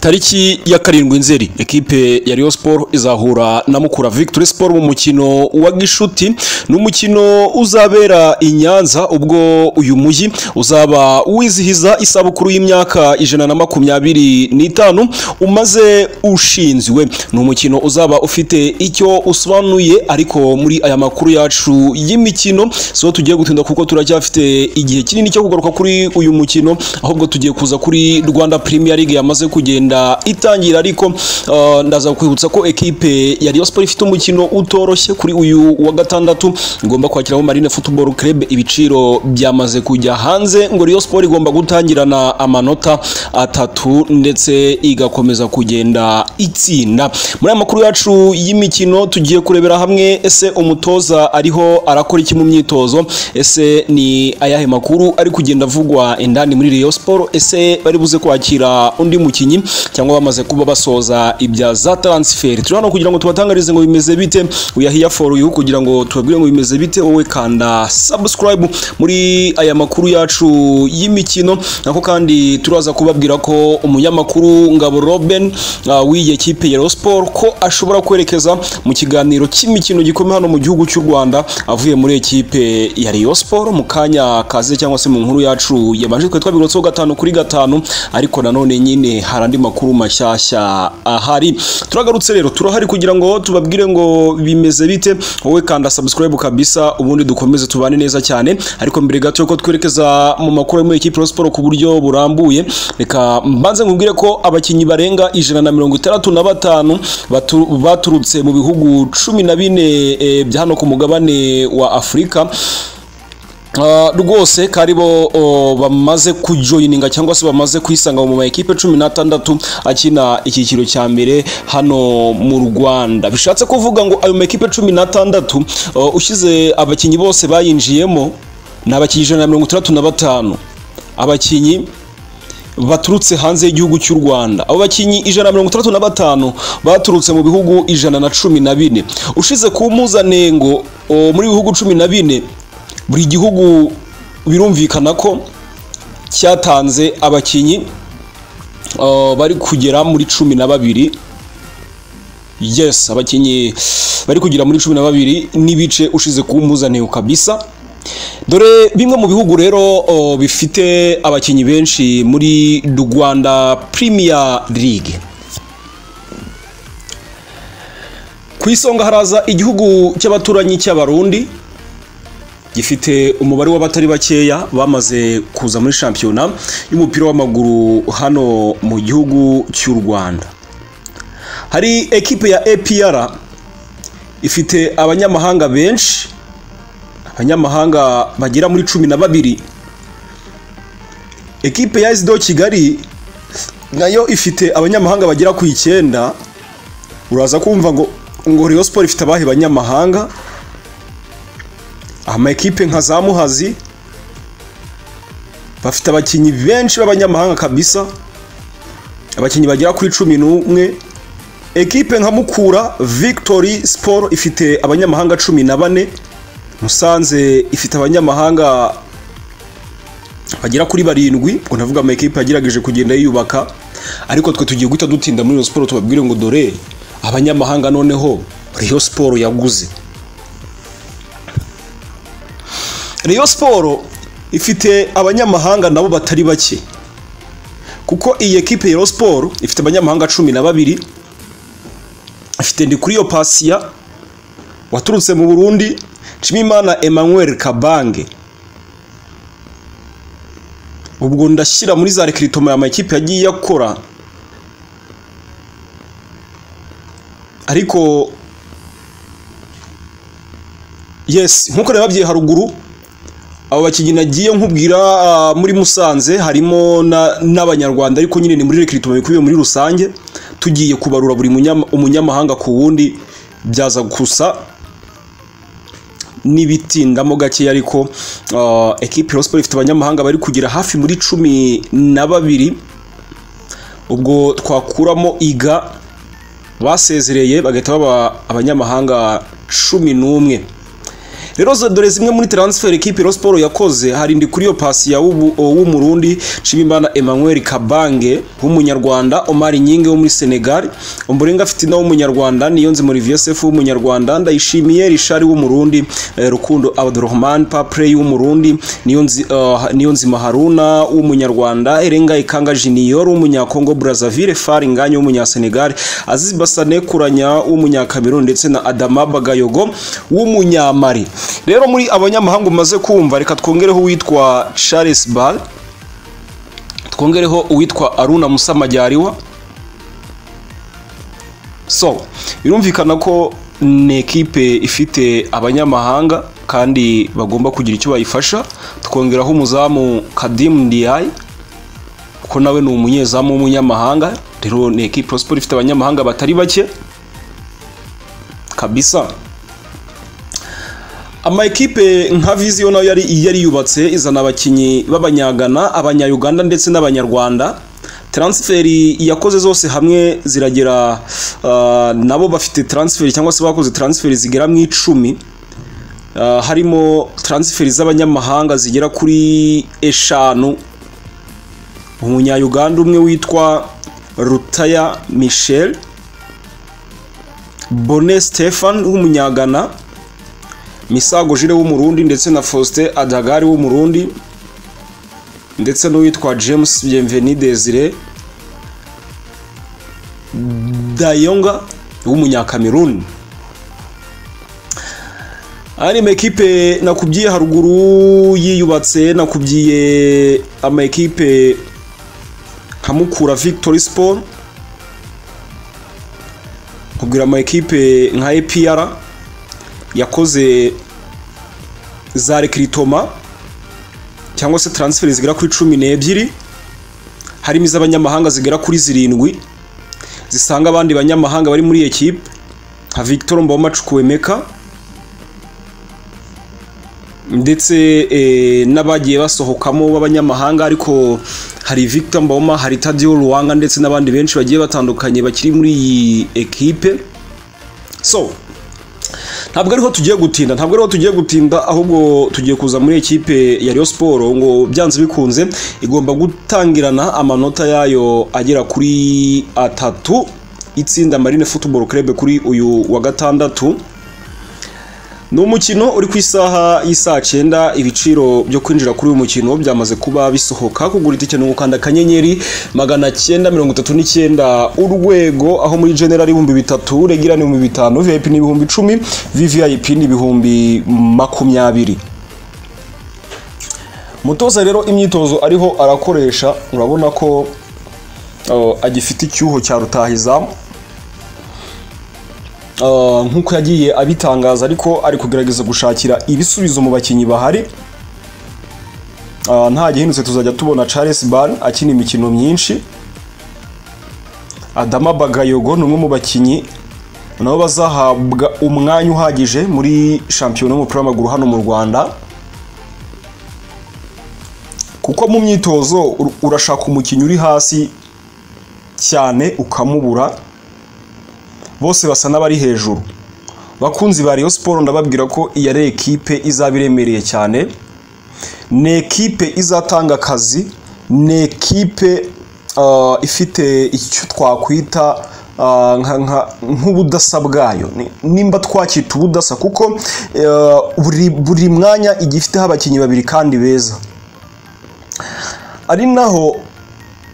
tariki ya karindwi nzeri ekipe ya Rayon Sport izahura na Mukura Victory Sport mu mukino wa Gishuti ni umukino uzabera i Nyanza ubwo uyu mujyi uzaba wizihiza isabukuru y'imyaka ijana na makumyabiri n'itanu umaze ushinzwe ni umukino uzaba ufite icyo usobanuye ariko muri aya makuru yacu y'imikino so tugiye gutinda kuko turacyafite igihe kinini cyo kugaruka kuri uyu mukino ahubwo tugiye kuza kuri Rwanda Premier League yamaze kugenda itangira ariko uh, ndaza kwibutsa ko ekipe ya Rayon Sport ifite umukino utoroshye kuri uyu wa gatandatu igomba kwakiraho Marine Football Club ibiciro byamaze kujya hanze ngo Rayon Sport igomba gutangirana amanota atatu ndetse igakomeza kugenda itsinda muri aya makuru yacu y'imikino tugiye kurebera hamwe ese umutoza ariho arakora iki mu myitozo ese ni ayahe makuru ari kugenda avugwa indani muri Rayon Sport ese bari buze kwakira undi mukinyi cyangwa bamaze kuba basoza ibya za transfer turi hano kugira ngo tubatangarize ngo bimeze bite uyahiya for you kugira ngo tubabwire ngo bimeze bite wowe kanda subscribe muri aya makuru yacu y'imikino nako kandi turaza kubabwira ko umunyamakuru Ngabo Robin uh, w'iyi ekipe ya Rayon Sport ko ashobora kwerekeza mu kiganiro cy'imikino gikomeye hano mu gihugu cy'u Rwanda avuye muri ekipe ya Rayon Sport mu kanya kaze cyangwa se mu nkuru yacu yabanje kwitwa bigorotso gatanu kuri gatanu ariko nanone nyine hari andi makuru mashyashya ahari turagarutse rero turahari kugira ngo tubabwire ngo bimeze bite wowe kanda subscribe kabisa ubundi dukomeze tubane neza cyane ariko mbere gato yuko twerekeza mu makuru yo muri ekipe ya Rayon Sport ku buryo burambuye reka mbanze nkubwire ko abakinnyi barenga ijana na mirongo itandatu na batanu batu- baturutse mu bihugu cumi na bine eh, bya hano ku mugabane wa afurika Uh, rwose kari bo oh, bamaze kujoyininga cyangwa se bamaze kwisanga mu ma ekipe cumi n'atandatu akina icyiciro cya mbere hano mu Rwanda bishatse kuvuga ngo ayo ma ekipe cumi n'atandatu uh, ushyize abakinnyi bose bayinjiyemo ni abakinnyi ijana na mirongo itandatu na batanu abakinnyi baturutse hanze y'igihugu cy'u Rwanda abo bakinnyi ijana na mirongo itandatu na batanu baturutse mu bihugu ijana na cumi na bine ushize ku mpuzanengo oh, muri bihugu cumi na bine buri gihugu birumvikana ko cyatanze abakinnyi uh, bari kugera muri cumi na babiri yes abakinnyi bari kugera muri cumi na babiri n'ibice ushize ku mpuzanengo kabisa dore bimwe mu bihugu rero uh, bifite abakinnyi benshi muri Rwanda Premier League ku isonga haraza igihugu cy'abaturanyi cy'abarundi gifite umubare w'abatari bakeya bamaze kuza muri shampiyona y'umupira w'amaguru hano mu gihugu cy'u Rwanda hari ekipe ya APR ifite abanyamahanga benshi abanyamahanga bagera muri cumi na babiri ekipe ya SDO Kigali nayo ifite abanyamahanga bagera ku icyenda uraza kumva ngo ngo Rayon Sport ifite abahe banyamahanga ama ekipe nka za muhazi bafite abakinnyi benshi b'abanyamahanga kabisa abakinnyi bagera kuri cumi n'umwe ekipe nka mukura victory sport ifite abanyamahanga cumi na bane musanze ifite abanyamahanga bagera kuri barindwi ubwo ndavuga ama ekipe yagerageje kugenda yiyubaka ariko twe tugiye guhita dutinda muri iyo siporo tubabwire ngo dore abanyamahanga noneho Rayon siporo yaguze Rayon Sport ifite abanyamahanga nabo batari bake kuko iyi ekipe ya Rayon Sport ifite abanyamahanga cumi na babiri ifite Ndikuriyo Pasiya waturutse mu Burundi Nshimiyimana Emmanuel Kabange ubwo ndashyira muri za rekiritoma ya makipe yagiye akora ariko yes nk'uko nababwiye haruguru abo bakinnyi nagiye nkubwira ah, muri Musanze harimo na- n'abanyarwanda ariko nyine ni muri rekiritoma bikubiye muri rusange tugiye kubarura buri munyama- umunyamahanga ku wundi byaza gusa n'ibitindamo gake ariko ah, ekipe ya Sport ifite abanyamahanga bari kugera hafi muri cumi na babiri ubwo twakuramo iga basezereye bagahita baba abanyamahanga cumi n'umwe rero zo- dore zimwe muri transfer ikipe Rayon Sport yakoze hari ndi kuri yo pasi ya Wubu- w'umurundi Nshimiyimana Emmanuel Kabange w'umunyarwanda Omar Nyinge wo muri Senegal Ombolenga Fitina w'umunyarwanda Niyonzi muri VSF w'umunyarwanda Ndayishimiye Richard w'umurundi eh, Rukundo Abdurrahman Paprey w'umurundi Niyonzi eh, Niyonzima Haruna w'umunyarwanda Erenga Ikanga Junior w'umunyakongo Brazzaville Fari Nganya w'umunyasenegal Aziz Basane Kuranya w'umunyakameruni ndetse na Adama Bagayogo w'umunyamali rero muri abanyamahanga umaze kumva reka twongereho uwitwa Charles Ball twongereho uwitwa Aruna Musa Majyariwa so birumvikana ko ni ekipe ifite abanyamahanga kandi bagomba kugira icyo bayifasha tukongeraho umuzamu Kadim Ndiaye kuko nawe ni umunyezamu w'umunyamahanga rero ni ekipe Rayon Sports ifite abanyamahanga batari bake kabisa ama ekipe nka Vision nayo yari yari yubatse izana abakinnyi b'abanyagana abanyayuganda ndetse n'abanyarwanda transferi yakoze zose hamwe ziragera ah, nabo bafite transferi cyangwa se bakoze transferi zigera mu icumi Ah, harimo transferi z'abanyamahanga zigera kuri eshanu umunyayuganda umwe witwa rutaya michel bone stefan w'umunyagana misago jire w'umurundi ndetse na faustin adagari w'umurundi ndetse n'uwitwa james bienveni desire dayonga w'umunyakameruni aya ni amakipe nakubwiye haruguru yiyubatse nakubwiye amakipe nka mukura victory sport nkubwira amakipe nka epr yakoze za rekiritoma cyangwa se taransiferi zigera kuri cumi n'ebyiri harimo iz'abanyamahanga zigera kuri zirindwi zisanga abandi banyamahanga bari muri iyi ekipe nka victor mbawomacukuwemeka ndetse eh, n'abagiye basohokamo b'abanyamahanga ariko hari Victor Mboma hari Tadio Ruwanga ndetse n'abandi benshi bagiye batandukanye bakiri muri iyi ekipe so ntabwo ariho tugiye gutinda ntabwo ariho tugiye gutinda ahubwo tugiye kuza muri ekipe ya Rayon Sport ngo byanze bikunze igomba gutangirana amanota yayo agera kuri atatu itsinda Marine Football Club kuri uyu wa gatandatu ni umukino uri ku isaha y'isaa cyenda ibiciro byo kwinjira kuri uyu mukino byamaze kuba bisohoka kugura itike ni ugukanda akanyenyeri magana cyenda mirongo itatu n'icyenda urwego aho muri general ibihumbi bitatu regera ni ibihumbi bitanu vip ni ibihumbi icumi vvip ni ibihumbi makumyabiri mutoza rero imyitozo ariho arakoresha urabona ko oh, agifite icyuho cya rutahizamu Uh, nk'uko yagiye abitangaza ariko ari kugerageza gushakira ibisubizo mu bakinnyi bahari Uh, nta gihindutse tuzajya tubona Charles Ban akina imikino myinshi Adama Bagayogo ni umwe mu bakinnyi nabo bazahabwa umwanya uhagije muri shampiyona y'umupira w'amaguru hano mu Rwanda kuko mu myitozo ur- urashaka umukinnyi uri hasi cyane ukamubura bose basa n'abari hejuru bakunzi ba Rayon Sport ndababwira ko iyi ari ekipe izaba iremereye cyane ni ekipe izatanga akazi ni ekipe ah, ifite icyo twakwita ah, nka- nka- nk'ubudasa bwayo Ni- nimba twacyita ubudasa kuko eh, buri- buri mwanya igiye ifiteho abakinnyi babiri kandi beza ari naho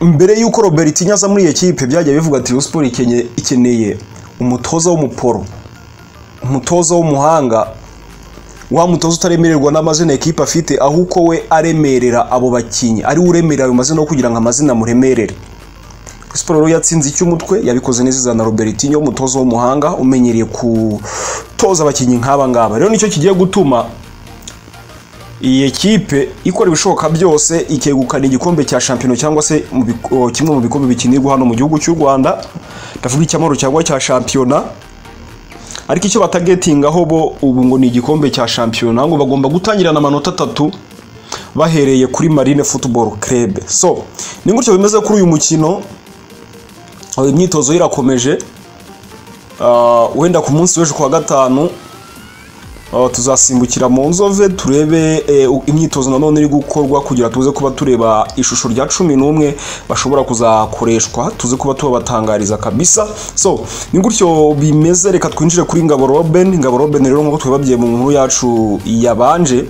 mbere y'uko Robert aza muri iyi kipe byagiye bivuga ati Rayon Sport ikenye- ikeneye umutoza w'umuporo umutoza w'umuhanga wa mutoza utaremererwa n'amazina ekipe afite ahubwo we aremerera abo bakinnyi ari we uremerera ayo mazina wo kugira ngo amazina amuremerere siporo rero yatsinze icy'umutwe yabikoze neza izana Robertinho umutoza w'umuhanga umenyereye kutoza abakinnyi nk'aba ngaba rero nicyo kigiye gutuma iyi ekipe ikora ibishoboka byose ikegukana igikombe cya shampiyona cyangwa se mu bik- o, kimwe mu bikombe bikinirwa hano mu gihugu cy'u Rwanda ndavuga icy'amahoro cyangwa cya shampiyona ariko icyo batagetingaho bo ubu ngo ni igikombe cya shampiyona ngo bagomba gutangirana amanota atatu bahereye kuri Marine Football Club so ni gutyo bimeze kuri uyu mukino aho imyitozo irakomeje Ah, wenda ku munsi w'ejo ku wa gatanu Oh, tuzasimbukira mu nzove turebe eh, u- imyitozo nanone iri gukorwa kugira tuze kuba tureba ishusho rya cumi n'umwe bashobora kuzakoreshwa tuze kuba tubabatangariza kabisa so ni gutyo bimeze reka twinjire kuri ngabo Robin ngabo Robin rero nk'uko twibabwiye mu nkuru yacu yabanje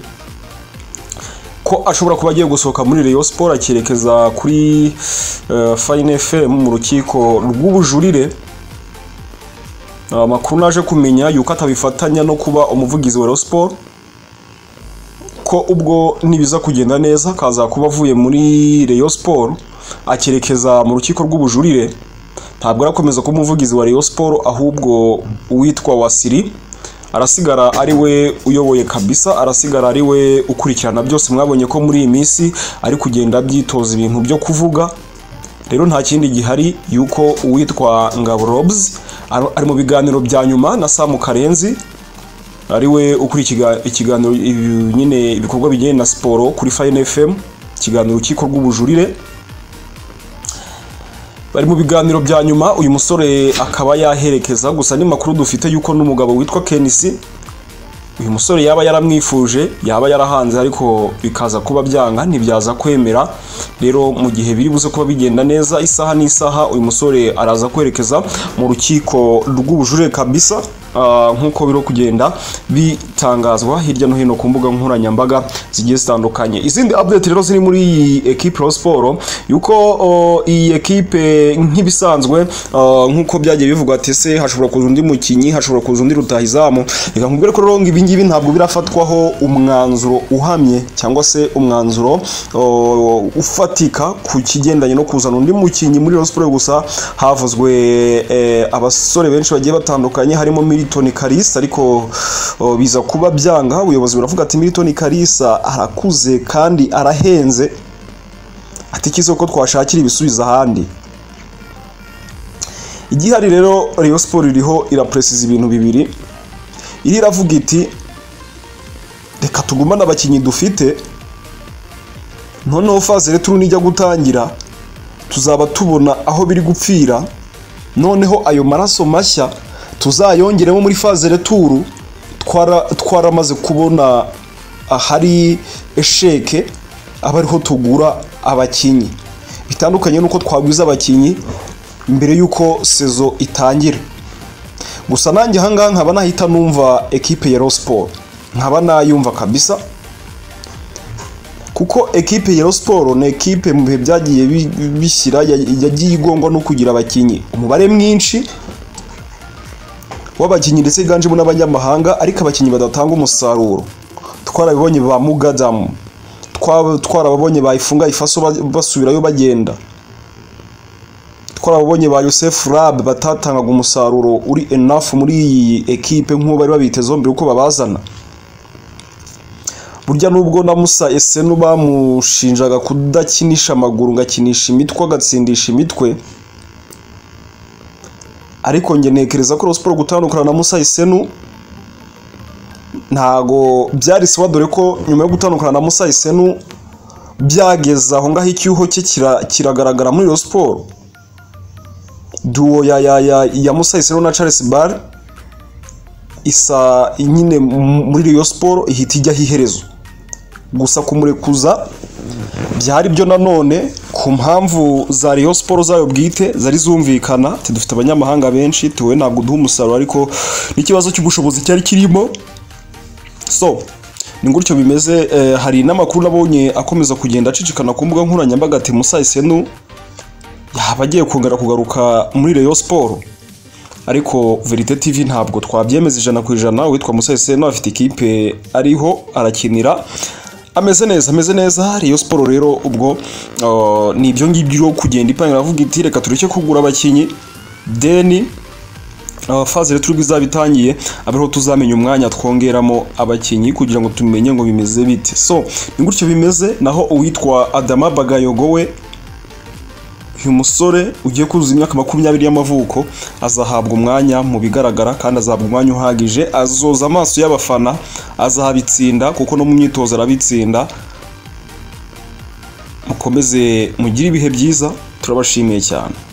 ko ashobora kuba agiye gusohoka muri Rayon Sport akerekeza kuri eh, Fine FM mu rukiko rw'ubujurire amakuru naje kumenya yuko atabifatanya no kuba umuvugizi wa Rayon Sport ko ubwo nibiza kugenda neza kaza kuba avuye muri Rayon Sport akerekeza mu rukiko rw'ubujurire ntabwo arakomeza kuba umuvugizi wa Rayon Sport ahubwo uwitwa Wasiri arasigara ari we uyoboye kabisa arasigara ari we ukurikirana byose mwabonye ko muri iyi minsi ari kugenda abyitoza ibintu byo kuvuga rero nta kindi gihari yuko uwitwa Ngabo Robs ar- ari mu biganiro bya nyuma na Samu Karenzi ari we ukuri ikiganiro ibi- nyine ibikorwa bijyanye na siporo kuri Fine FM ikiganiro urukiko rw'ubujurire bari mu biganiro bya nyuma uyu musore akaba yaherekeza gusa n'amakuru dufite yuko n'umugabo witwa Kenisi uyu musore yaba yaramwifuje yaba yarahanze ariko bikaza kuba byanga ntibyaza kwemera rero mu gihe biri buze kuba bigenda neza isaha n'isaha uyu musore araza kwerekeza mu rukiko rw'ubujurire kabisa ah, nk'uko biri kugenda bitangazwa hirya no hino ku mbuga nkoranyambaga zigiye zitandukanye izindi update rero ziri muri iyi ekipe Rayon Sport yuko oh, iyi ekipe nk'ibisanzwe ah, nk'uko byagiye bivugwa ati se hashobora kuza undi mukinyi hashobora kuza undi rutahizamu reka nkubwire ko rero ngo ibi ngibi ntabwo birafatwaho umwanzuro uhamye cyangwa se umwanzuro uh, ufatika ku kigendanye no kuzana undi mukinnyi muri Rayon Sport gusa havuzwe eh, abasore benshi bagiye batandukanye harimo Milton Kalisa ariko uh, biza kuba byanga ubuyobozi buravuga ati Milton Kalisa arakuze kandi arahenze ati kizo ko twashakira ibisubizo ahandi igihari rero Rayon Sport iriho irapresiza ibintu bibiri iri iravuga iti reka tugumane abakinnyi dufite noneho faze returu nijya gutangira tuzaba tubona aho biri gupfira noneho ayo maraso mashya tuzayongeremo muri faze returu twara- twaramaze kubona ahari esheke aba ariho tugura abakinnyi bitandukanye n'uko twagwiza abakinnyi mbere y'uko sezo itangira gusa nanjye ahangaha nkaba nahita numva ekipe ya Rayon Sport nkaba nayumva kabisa kuko ekipe ya Rayon Sport ni ekipe mu bihe byagiye bi- bishyira ya- yagiye igongwa no kugira abakinnyi umubare mwinshi w'abakinnyi ndetse higanjemo n'abanyamahanga ariko abakinnyi badatanga umusaruro twarabibonye ba Mugadamu twa- twarababonye ba Ifunga Ifaso ba- basubirayo bagenda twarabonye ba Yosef Rab batatangaga umusaruro uri enough muri iyi ekipe nk'uwo bari babitezeho mbere uko babazana burya nubwo na Musa Esenu bamushinjaga kudakinisha amaguru ngakinisha imitwe agatsindisha imitwe ariko njye ntekereza ko Rayon Sport gutandukana na Musa Esenu ntago byari siwa dore ko nyuma yo gutandukana na Musa Esenu byageze aho ngaho icyuho cye kira- kiragaragara muri Rayon Sport duwo ya ya ya ya Musa Isero na Charles Bar isa nyine muri Rayon Sport ihita ijyaho iherezo gusa kumurekuza byari byo nanone ku mpamvu za Rayon Sport zayo bwite zari zumvikana ati dufite abanyamahanga benshi tuwe ntabwo duha umusaruro ariko n'ikibazo cy'ubushobozi cyari kirimo so ni gutyo bimeze eh, hari n'amakuru nabonye akomeza kugenda acicikana ku mbuga nkoranyambaga ati Musa Isenu yaba agiye kongera kugaruka muri Rayon Sport ariko Verite TV ntabwo twabyemeza ijana ku ijana uwitwa Museseno afite ikipe ariho arakinira ameze neza ameze neza Rayon Sport rero ubwo uh, ni ibyo ngibyo yo kugenda ipangira avuga iti reka tureke kugura abakinnyi deni uh, faze rero turibwo izaba itangiye abeho tuzamenya umwanya twongeramo abakinnyi kugira ngo tumenye ngo bimeze bite so ni gutyo bimeze naho uwitwa Adama Bagayogo we uyu musore ugiye kuzuza imyaka makumyabiri y'amavuko azahabwa umwanya mu bigaragara kandi azahabwa umwanya uhagije azoza amaso y'abafana azahabitsinda kuko no mu myitozo arabitsinda mukomeze mugire ibihe byiza turabashimiye cyane